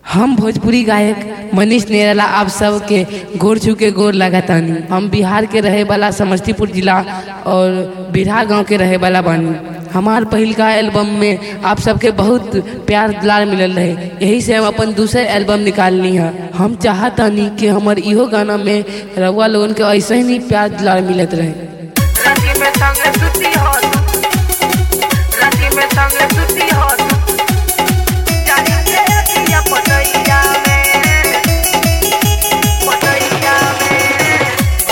हम भोजपुरी गायक मनीष नेरला आप सबके गोर छू के गोर लगातानी हम बिहार के रहे वाला समस्तीपुर जिला और बिरहा गांव के रहे वाला बानी हमार पहिलका एल्बम में आप सबके बहुत प्यार दुलार मिलल रहे यही से हम अपन दूसरे एल्बम निकालनी है हम चाहतानी कि हमर इहो गाना में रउआ लोगन के ऐसे ही प्यार दुलार मिलत रहे राती में संगे सुती हो राती में संगे सुती हो जानी के अखिया पटैया में पटैया में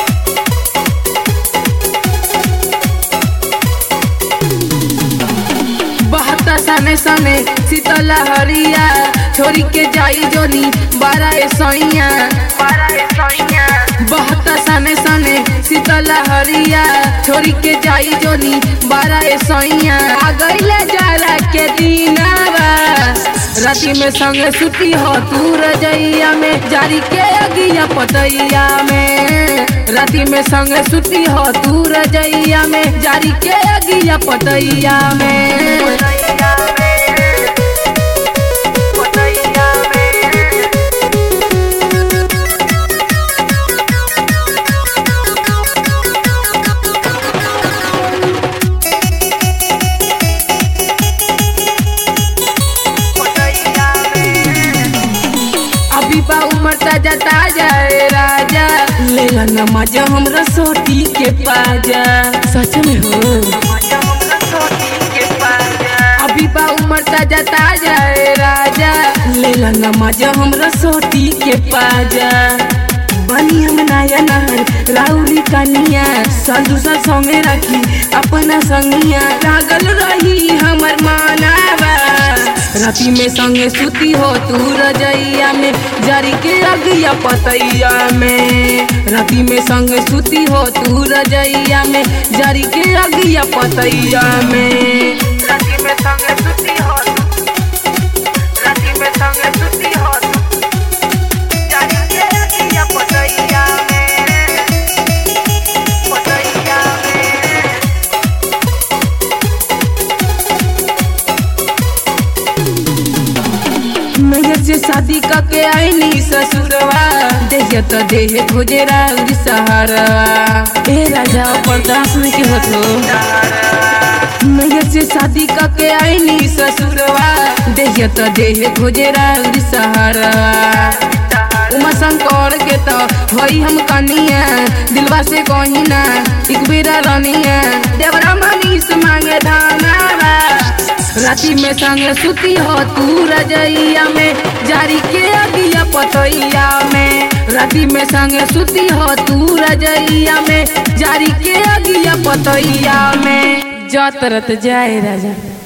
बहता सने सने शीतला हरिया छोरी के जाई जोनी बारह सैया बारा है सैया बहता सने सने शीतला हरिया छोरी के जाई जोनी बारह सैया आ गईले जारा के दीनावा राती में संग सुती हो तू रजैया में जारी के अगिया पतैया में राती में संग सुती हो तू रजैया में जारी के अगिया पतैया में पटैया में पटैया में पटैया में अभी बा उमर ताजा ताजा ए राजा लेला नमाज हमरा सोटी के पाजा सच में हो मजा हमरा सोती के पाजा अभी बा उमर ताजा ताजा ए राजा लेला नमाज हमरा सोटी के पाजा बनी हम नया नहर राउरी कनिया साल दूसर संगे रखी अपना संगिया लागल रही हमर मानावा राती में संगे सुती हो तू रजैया में जारी के अगिया पतैया में राती में संगे सुती हो तू रजैया में जारी के अगिया पतैया में राती में संगे सुती हो राती में संगे सुती हो जानी के अखिया पटैया में पटैया में नैहर से शादी करके आईनी ससुरवा देह तो देह खोजे राउरी सहारा ए राजा बर्दाश्त नहीं के होतो नैहर से शादी करके आईनी ससुरवा देह तो देह खोजे राउरी सहारा उमा शंकर के तो होई हम कनिया दिलवा से कहिना एक बेरा रनिया देवरा मनीष मांगे धानावा राती में संग सुती हो तू रजैया में जारी के अगिया पतैया में राती में संग सुती हो तू रजैया में जारी के अगिया पतैया में जतरत जाए राजा